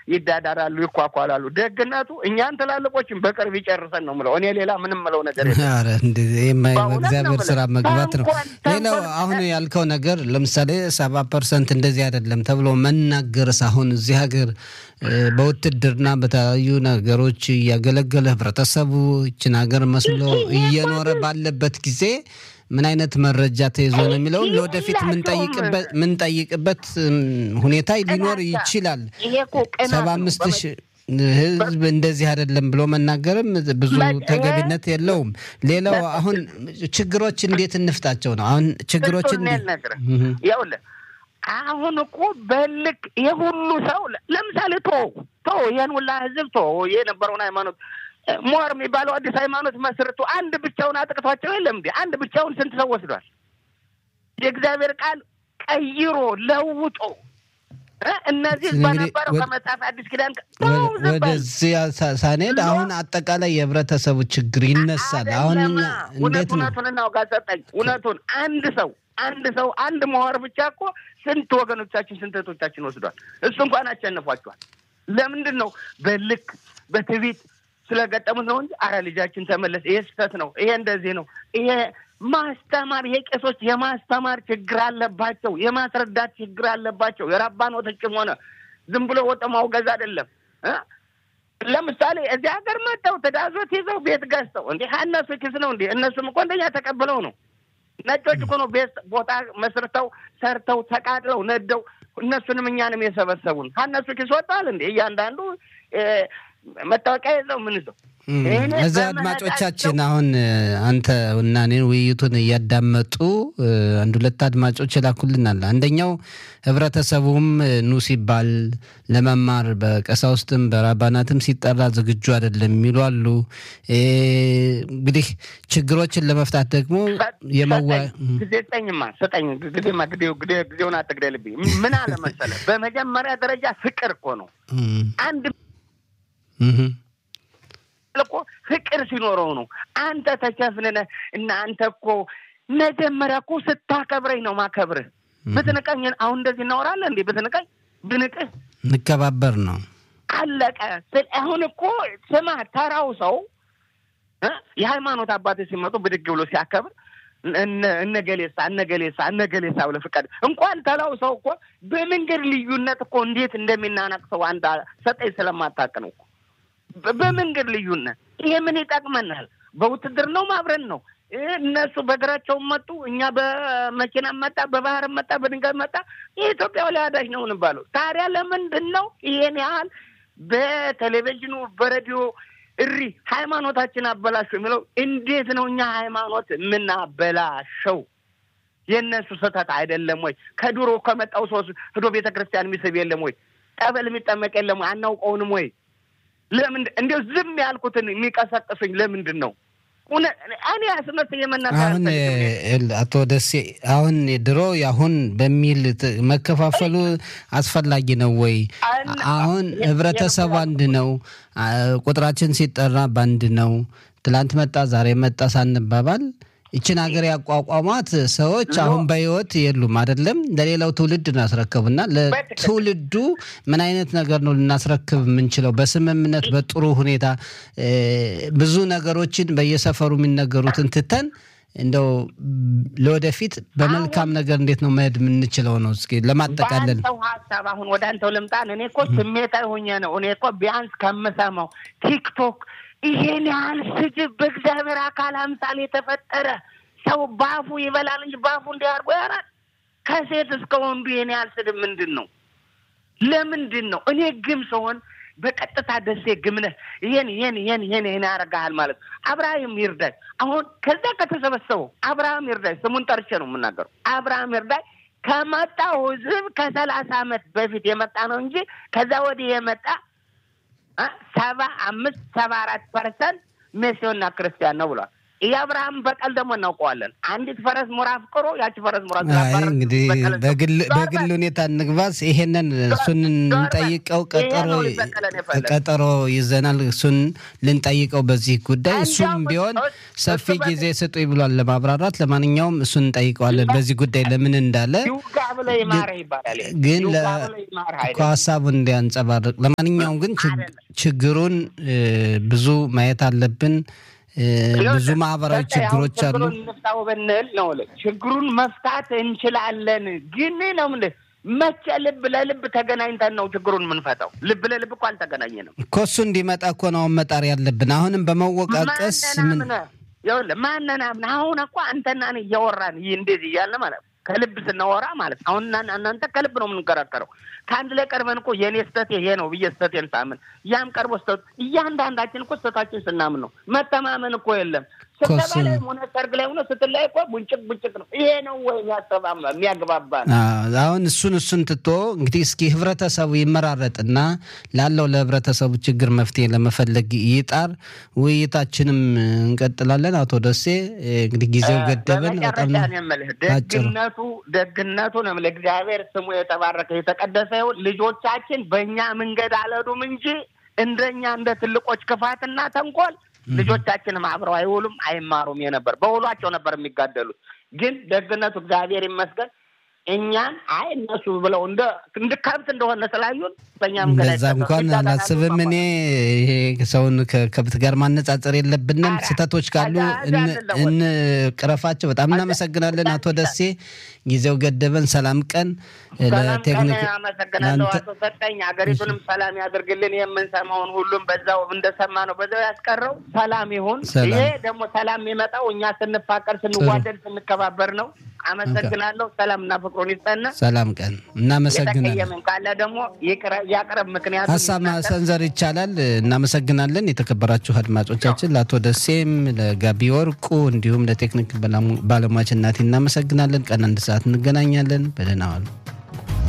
ይዳዳራሉ፣ ይኳኳላሉ። ደግነቱ እኛን ትላልቆችን በቅርብ ይጨርሰን ነው ምለው። እኔ ሌላ ምንም ምለው ነገር በእግዚአብሔር ስራ መግባት ነው። ሌላው አሁን ያልከው ነገር ለምሳሌ ሰባ ፐርሰንት እንደዚህ አይደለም ተብሎ መናገርስ አሁን እዚህ ሀገር በውትድርና በተለያዩ ነገሮች እያገለገለ ህብረተሰቡ ይችን ሀገር መስሎ እየኖረ ባለበት ጊዜ ምን አይነት መረጃ ተይዞ ነው የሚለውን ለወደፊት ምንጠይቅበት ሁኔታ ሊኖር ይችላል። ሰባ አምስት ሺህ ህዝብ እንደዚህ አይደለም ብሎ መናገርም ብዙ ተገቢነት የለውም። ሌላው አሁን ችግሮች እንዴት እንፍታቸው ነው። አሁን ችግሮች ይኸውልህ አሁን እኮ በልክ የሁሉ ሰው ለምሳሌ ቶ ቶ ይህን ሁላ ህዝብ ቶ የነበረውን ሃይማኖት ሞር የሚባለው አዲስ ሃይማኖት መስርቶ አንድ ብቻውን አጥቅቷቸው የለም እንዴ? አንድ ብቻውን ስንት ሰው ወስዷል? የእግዚአብሔር ቃል ቀይሮ ለውጦ እነዚህ በነበረው ከመጽሐፍ አዲስ ኪዳን ወደዚያ ሳንሄድ አሁን አጠቃላይ የህብረተሰቡ ችግር ይነሳል። አሁን እንዴት ነው እውነቱን እናውጋ ሰጠኝ እውነቱን አንድ ሰው አንድ ሰው አንድ መዋር ብቻ እኮ ስንት ወገኖቻችን ስንት እህቶቻችን ወስዷል። እሱ እንኳን አሸንፏቸዋል። ለምንድን ነው በልክ በትዕቢት ስለገጠሙት ነው እንጂ አረ ልጃችን ተመለስ፣ ይሄ ስህተት ነው፣ ይሄ እንደዚህ ነው፣ ይሄ ማስተማር ይሄ ቄሶች የማስተማር ችግር አለባቸው፣ የማስረዳት ችግር አለባቸው። የራባኖቶችም ሆነ ዝም ብሎ ወጥ ማውገዝ አይደለም። ለምሳሌ እዚህ ሀገር መጥተው ትዳዞት ይዘው ቤት ገዝተው እንዲህ እነሱ ኪስ ነው እንዴ? እነሱም እኮ እንደኛ ተቀብለው ነው። ነጮች እኮ ነው ቤት ቦታ መስርተው ሰርተው ተቃጥለው ነደው እነሱንም እኛንም የሰበሰቡን ከእነሱ ኪስ ወጣል እንዴ? እያንዳንዱ መታወቂያ የለው ምን ይዘው እዚህ አድማጮቻችን አሁን አንተ እና እኔን ውይይቱን እያዳመጡ አንድ ሁለት አድማጮች ይላኩልናል። አንደኛው ህብረተሰቡም ኑ ሲባል ለመማር በቀሳውስትም በራባናትም ሲጠራ ዝግጁ አይደለም የሚሉ አሉ። እንግዲህ ችግሮችን ለመፍታት ደግሞ የመዋ ጊዜ ስጠኝማ ስጠኝ ጊዜማ ጊዜውን አትግደልብኝ። ምን አለ መሰለህ በመጀመሪያ ደረጃ ፍቅር እኮ ነው አንድ እኮ ፍቅር ሲኖረው ነው። አንተ ተቸፍንነ እና አንተ እኮ መጀመሪያ እኮ ስታከብረኝ ነው ማከብርህ። ብትንቀኝ አሁን እንደዚህ እናወራለን እንዴ? ብትንቀኝ ብንቅህ እንከባበር ነው አለቀ። አሁን እኮ ስማ፣ ተራው ሰው የሃይማኖት አባቶች ሲመጡ ብድግ ብሎ ሲያከብር እነገሌሳ እነገሌሳ እነገሌሳ ብለህ ፍቃድ እንኳን ተላው ሰው እኮ በመንገድ ልዩነት እኮ እንዴት እንደሚናነቅ ሰው አንድ ሰጠኝ ስለማታውቅ ነው እኮ በመንገድ ልዩነት ይሄ ምን ይጠቅመናል? በውትድርናው አብረን ነው። እነሱ በእግራቸው መጡ፣ እኛ በመኪና መጣ፣ በባህር መጣ፣ በድንጋይ መጣ። የኢትዮጵያ ወላዳጅ ነው እንባለው። ታዲያ ለምንድን ነው ይሄን ያህል በቴሌቪዥኑ በሬዲዮ እሪ ሃይማኖታችን አበላሹ የሚለው? እንዴት ነው እኛ ሃይማኖት የምናበላሸው? የእነሱ ስህተት አይደለም ወይ? ከድሮ ከመጣው ሰው ሂዶ ቤተ ክርስቲያን የሚስብ የለም ወይ? ጠበል የሚጠመቅ የለም ወይ? አናውቀውንም ወይ? ለምን እንዲያው ዝም ያልኩትን የሚቀሰቅሱኝ ለምንድን ነው? እኔ አስመስ የመናገር አሁን አቶ ደሴ አሁን ድሮ አሁን በሚል መከፋፈሉ አስፈላጊ ነው ወይ? አሁን ህብረተሰቡ አንድ ነው። ቁጥራችን ሲጠራ በአንድ ነው። ትላንት መጣ ዛሬ መጣ ሳንባባል ይችን ሀገር ያቋቋሟት ሰዎች አሁን በህይወት የሉም። አይደለም ለሌላው ትውልድ እናስረክብና ለትውልዱ ምን አይነት ነገር ነው ልናስረክብ የምንችለው? በስምምነት በጥሩ ሁኔታ ብዙ ነገሮችን በየሰፈሩ የሚነገሩትን ትተን እንደው ለወደፊት በመልካም ነገር እንዴት ነው መሄድ የምንችለው ነው። እስኪ ለማጠቃለል ሰው ሀሳብ አሁን ወደ አንተው ልምጣን። እኔ እኮ ስሜታዊ ሆኜ ነው። እኔ እኮ ቢያንስ ከምሰማው ቲክቶክ ይሄን ያህል ስድብ በእግዚአብሔር አካል አምሳል የተፈጠረ ሰው ባፉ ይበላል እንጂ ባፉ እንዲያርጎ ያራል። ከሴት እስከ ወንዱ ይሄን ያህል ስድብ ምንድን ነው? ለምንድን ነው? እኔ ግም ስሆን በቀጥታ ደሴ ግምነህ ይሄን ይሄን ይሄን ይሄን ይሄን ያደርግሃል ማለት አብርሃም ይርዳይ። አሁን ከዛ ከተሰበሰበው አብርሃም ይርዳይ ስሙን ጠርቼ ነው የምናገረው። አብርሃም ይርዳይ ከመጣው ህዝብ ከሰላሳ ዓመት በፊት የመጣ ነው እንጂ ከዛ ወዲህ የመጣ ሰባ አምስት ሰባ አራት ፐርሰንት ሜሲዮና ክርስቲያን ነው ብሏል። የአብርሃም በቀል ደግሞ እናውቀዋለን። አንዲት ፈረስ ሙራ አፍቅሮ ያቺ ፈረስ ሙራ እንግዲህ በግል ሁኔታ እንግባስ። ይሄንን እሱን እንጠይቀው ቀጠሮ ቀጠሮ ይዘናል። እሱን ልንጠይቀው በዚህ ጉዳይ እሱም ቢሆን ሰፊ ጊዜ ስጡኝ ብሏል ለማብራራት። ለማንኛውም እሱን እንጠይቀዋለን በዚህ ጉዳይ ለምን እንዳለ ግን ሀሳቡን እንዲያንጸባርቅ። ለማንኛውም ግን ችግሩን ብዙ ማየት አለብን። ብዙ ማህበራዊ ችግሮች አሉ። እንፍታው ብንል ነው ችግሩን መፍታት እንችላለን። ግን ነው ምን መቼ ልብ ለልብ ተገናኝተን ነው ችግሩን የምንፈታው? ልብ ለልብ እኮ አልተገናኘንም እኮ። እሱ እንዲመጣ እኮ ነው መጣር ያለብን። አሁንም በመወቃቀስ ምን ማነናምን አሁን እኮ አንተና እኔ እያወራን ይህ እንደዚህ እያለ ማለት ነው ከልብ ስናወራ ማለት አሁን እናንተ ከልብ ነው የምንከራከረው። ከአንድ ላይ ቀርበን እኮ የእኔ ስህተት ይሄ ነው ብዬ ስህተቴን ሳምን ያም ቀርቦ ስህተቱ እያንዳንዳችን እኮ ስህተታችን ስናምን ነው። መተማመን እኮ የለም። ስብሰባ ላይ ሆነ ሰርግ ላይ ሆነ ስትላይ እኮ ቡንጭቅ ቡንጭቅ ነው። ይሄ ነው ወይ የሚያግባባ ነው? አሁን እሱን እሱን ትቶ እንግዲህ እስኪ ህብረተሰቡ ይመራረጥና ላለው ለህብረተሰቡ ችግር መፍትሄ ለመፈለግ ይጣር። ውይይታችንም እንቀጥላለን። አቶ ደሴ እንግዲህ ጊዜው ገደብን። በጣም ደግነቱ ደግነቱ ነው ለእግዚአብሔር ስሙ የተባረከ የተቀደሰ ይሁን። ልጆቻችን በእኛ መንገድ አልሄዱም እንጂ እንደኛ እንደ ትልቆች ክፋትና ተንኮል ልጆቻችንም አብረው አይውሉም አይማሩም የነበር በውሏቸው ነበር የሚጋደሉት። ግን ደግነቱ እግዚአብሔር ይመስገን እኛን አይ እነሱ ብለው እንደ እንደ ከብት እንደሆነ ስላዩን በእኛም እንደዛ እንኳን አላስብም። እኔ ይሄ ሰውን ከከብት ጋር ማነጻጸር የለብንም። ስህተቶች ካሉ እንቅረፋቸው። በጣም እናመሰግናለን አቶ ደሴ። ጊዜው ገደበን። ሰላም ቀን ለቴክኒክ አመሰግናለሁ አቶ ሰጠኝ። ሀገሪቱንም ሰላም ያድርግልን። የምንሰማውን ሁሉም በዛው እንደሰማ ነው በዛው ያስቀረው። ሰላም ይሁን። ይሄ ደግሞ ሰላም የሚመጣው እኛ ስንፋቀር፣ ስንዋደድ፣ ስንከባበር ነው። አመሰግናለሁ። ሰላም እና ፍቅሩን ይስጠና። ሰላም ቀን። እናመሰግናለን። የተቀየምን ካለ ደግሞ ያቅረብ። ምክንያቱም ሀሳብ ማሰንዘር ይቻላል። እናመሰግናለን። የተከበራችሁ አድማጮቻችን ለአቶ ደሴም ለጋቢ ወርቁ እንዲሁም ለቴክኒክ ባለሙያችን እናቴ እናመሰግናለን። ቀን አንድ ሰዓት እንገናኛለን። በደህና ዋሉ።